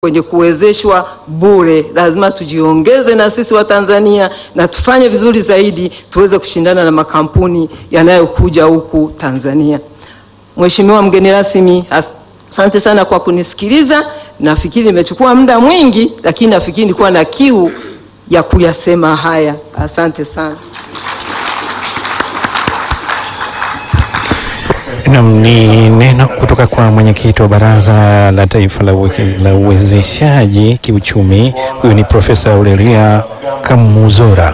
kwenye kuwezeshwa bure. Lazima tujiongeze na sisi wa Tanzania na tufanye vizuri zaidi, tuweze kushindana na makampuni yanayokuja huku Tanzania. Mheshimiwa mgeni rasmi, asante sana kwa kunisikiliza. Nafikiri nimechukua muda mwingi, lakini nafikiri nilikuwa na kiu ya kuyasema haya. Asante sana. Nam ni neno kutoka kwa mwenyekiti wa Baraza la Taifa la Uweke- la Uwezeshaji Kiuchumi. Huyu ni Profesa Aurelia Kamuzora.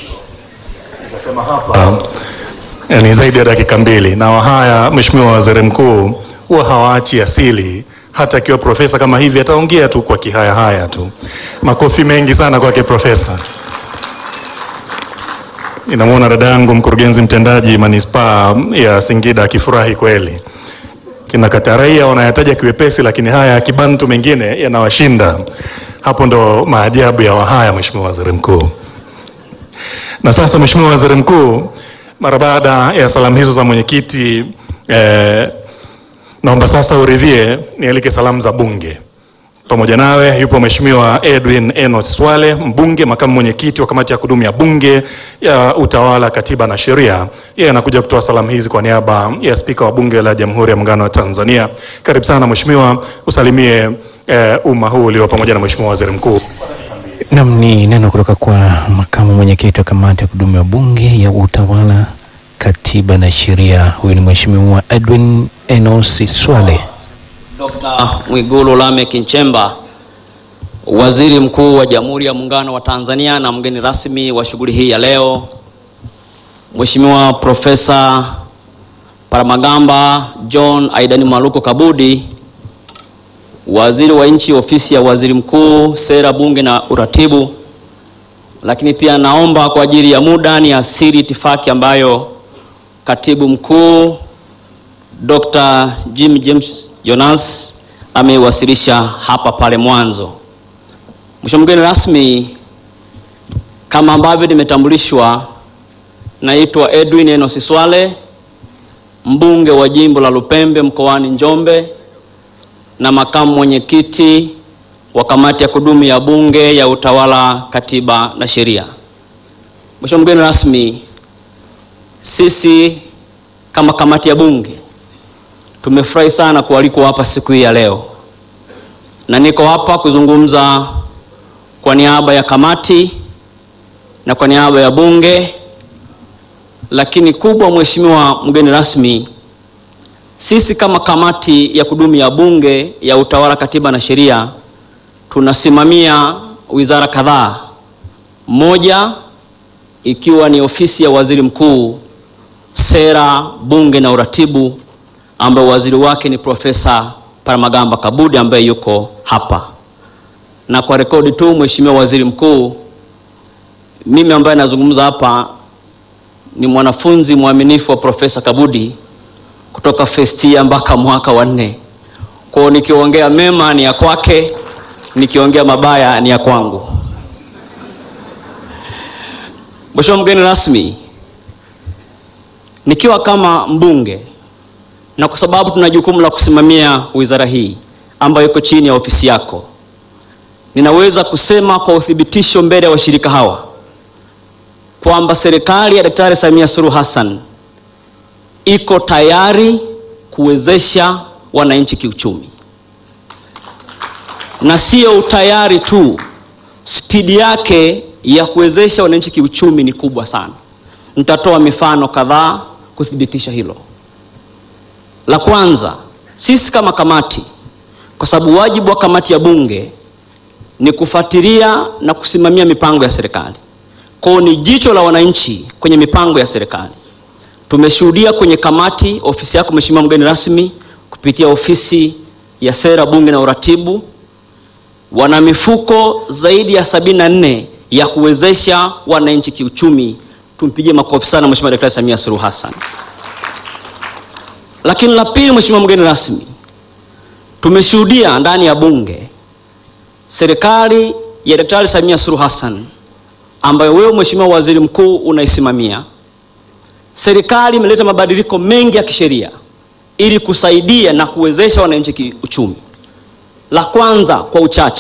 Um, ni zaidi ya dakika mbili na wahaya, Mheshimiwa Waziri Mkuu huwa hawaachi asili. Hata akiwa profesa kama hivi ataongea tu kwa kihaya haya tu. Makofi mengi sana kwake profesa. Ninamwona dada yangu mkurugenzi mtendaji manispaa ya Singida akifurahi kweli. Kina Kataraia wanayataja kiwepesi, lakini haya ya kibantu mengine yanawashinda. Hapo ndo maajabu ya wahaya, Mheshimiwa Waziri Mkuu. Na sasa Mheshimiwa Waziri Mkuu, mara baada ya salamu hizo za mwenyekiti eh, naomba sasa uridhie nialike salamu za Bunge. Pamoja nawe yupo Mheshimiwa Edwin Enos Swale, mbunge makamu mwenyekiti wa kamati ya kudumu ya Bunge ya Utawala, Katiba na Sheria. Yeye anakuja kutoa salamu hizi kwa niaba ya Spika wa Bunge la Jamhuri ya Muungano wa Tanzania. Karibu sana Mheshimiwa, usalimie eh, umma huu ulio pamoja na Mheshimiwa Waziri Mkuu. Nam ni neno kutoka kwa makamu mwenyekiti wa kamati ya kudumu ya Bunge ya Utawala, Katiba na Sheria. Huyu ni Mheshimiwa Edwin Enos Swale. Dr. Mwigulu Lameck Nchemba, Waziri Mkuu wa Jamhuri ya Muungano wa Tanzania na mgeni rasmi wa shughuli hii ya leo, Mheshimiwa Profesa Paramagamba John Aidani Maluko Kabudi, Waziri wa Nchi Ofisi ya Waziri Mkuu, Sera, Bunge na Uratibu. Lakini pia naomba kwa ajili ya muda ni asiri itifaki ambayo Katibu Mkuu Dr. Jim James Jonas ameiwasilisha hapa pale mwanzo. Mheshimiwa mgeni rasmi, kama ambavyo nimetambulishwa, naitwa Edwin Enos Swale, mbunge wa jimbo la Lupembe mkoani Njombe na makamu mwenyekiti wa kamati ya kudumu ya Bunge ya Utawala, Katiba na Sheria. Mheshimiwa mgeni rasmi, sisi kama kamati ya Bunge tumefurahi sana kualikwa hapa siku hii ya leo, na niko hapa kuzungumza kwa niaba ya kamati na kwa niaba ya Bunge. Lakini kubwa, Mheshimiwa mgeni rasmi, sisi kama kamati ya kudumu ya Bunge ya Utawala, Katiba na Sheria tunasimamia wizara kadhaa, moja ikiwa ni ofisi ya waziri mkuu, sera, bunge na uratibu ambaye waziri wake ni Profesa Paramagamba Kabudi ambaye yuko hapa. Na kwa rekodi tu, Mheshimiwa Waziri Mkuu, mimi ambaye nazungumza hapa ni mwanafunzi mwaminifu wa Profesa Kabudi kutoka first year mpaka mwaka wa nne. Kwa hiyo nikiongea mema ni ya kwake, nikiongea mabaya ni ya kwangu. Mheshimiwa mgeni rasmi, nikiwa kama mbunge na kwa sababu tuna jukumu la kusimamia wizara hii ambayo iko chini ya ofisi yako, ninaweza kusema kwa uthibitisho mbele ya washirika hawa kwamba serikali ya Daktari Samia Suluhu Hassan iko tayari kuwezesha wananchi kiuchumi, na sio utayari tu, spidi yake ya kuwezesha wananchi kiuchumi ni kubwa sana. Nitatoa mifano kadhaa kuthibitisha hilo. La kwanza, sisi kama kamati, kwa sababu wajibu wa kamati ya Bunge ni kufuatilia na kusimamia mipango ya serikali, kwao ni jicho la wananchi kwenye mipango ya serikali. Tumeshuhudia kwenye kamati, ofisi yako Mheshimiwa mgeni rasmi, kupitia ofisi ya sera, bunge na uratibu, wana mifuko zaidi ya sabini na nne ya kuwezesha wananchi kiuchumi. Tumpigie makofi sana Mheshimiwa Daktari Samia Suluhu Hassan. Lakini la pili, Mheshimiwa mgeni rasmi, tumeshuhudia ndani ya bunge serikali ya Daktari Samia Suluhu Hassan ambayo wewe Mheshimiwa Waziri Mkuu unaisimamia, serikali imeleta mabadiliko mengi ya kisheria ili kusaidia na kuwezesha wananchi kiuchumi. La kwanza kwa uchache